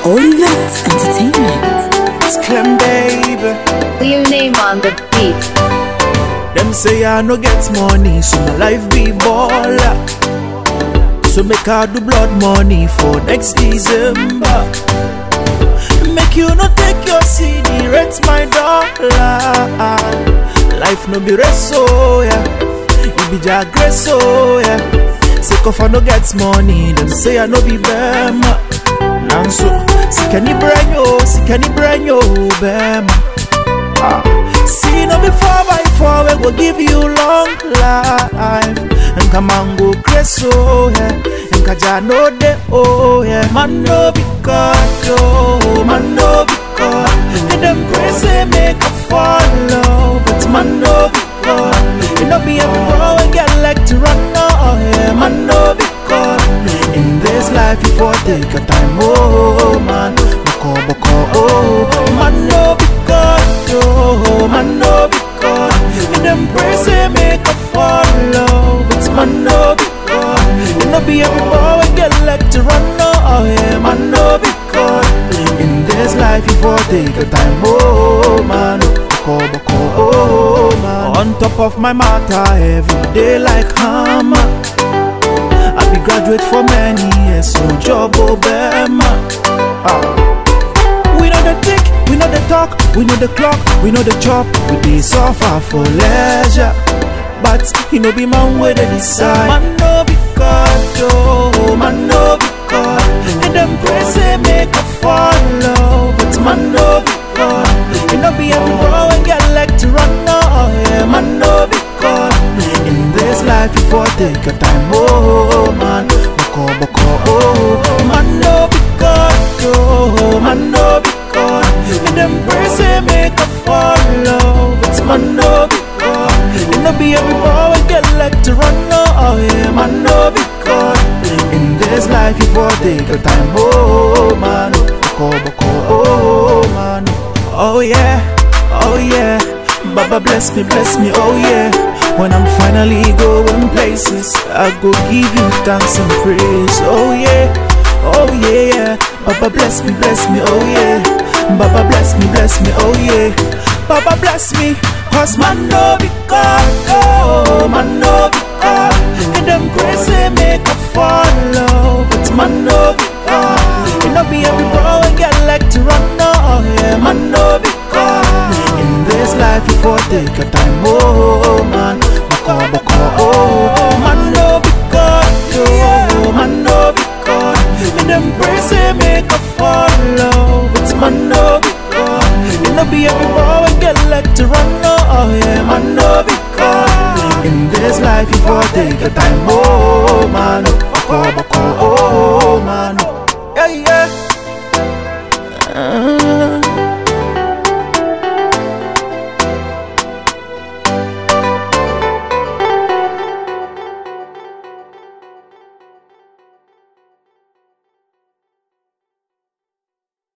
Olivet Entertainment. It's Clem, baby. Clear name on the beat. Them say I no get money, so my life be baller. So make I do blood money for next December. Make you no take your CD, rent my dollar. Life no be rest, so yeah. You be jagress, so yeah. Sick of I no get money, them say I no be bema. Nanso, sikani branyo, sikani branyo, bema. Ah. See no before by four we go give you long life And come on go crazy oh yeah And kaja no de oh yeah Man no be God oh Man no be God And them crazy make a follow But man no be God You know be every bro and get like to run oh yeah Man no be God In this life you for take your time oh man Boko boko oh Man no be God oh Man no be God And them praise they make a follow But man no be God You know be every boy and get like to run oh yeah Man no be God In this life you for take your time oh man Boko boko oh man On top of my matter every day like hammer I be graduate for many years, so job Obama. Ah. We know the tick, we know the talk, we know the clock, we know the chop. We dey suffer for leisure, but he no be man where they decide. Man no be God, oh, man no be God. And them praise they make a follow, but man no be God. You know be every bro and get like to run, oh yeah, man no be God. In this life you for take your time, oh man. Boko boko, oh man no be God, oh man no be God. And them praise they make a follow, but man no be God. You know be every boy and get like to run, oh yeah, man no be God. In this life you for take your time, oh man. Boko boko, oh man. Oh yeah, oh yeah. Baba bless me, bless me, oh yeah. When I'm finally going places, I go give you thanks and praise, oh yeah, oh yeah, yeah. Baba bless me, bless me, oh yeah. Baba bless me, bless me, oh yeah. Baba bless me, cause man no be God, oh man no be God. And them crazy make a follow, but man no be God. You know be every bro and get like to run, oh yeah, man no be God. In this life you for take your time, oh man. Boko boko, oh man no be God, oh man no be God. And them praise they make a follow, but man no be God. You know be every boy and get like to run, oh yeah, man no be God. In this life you for take your time, oh man. Boko boko, oh man. Yeah yeah.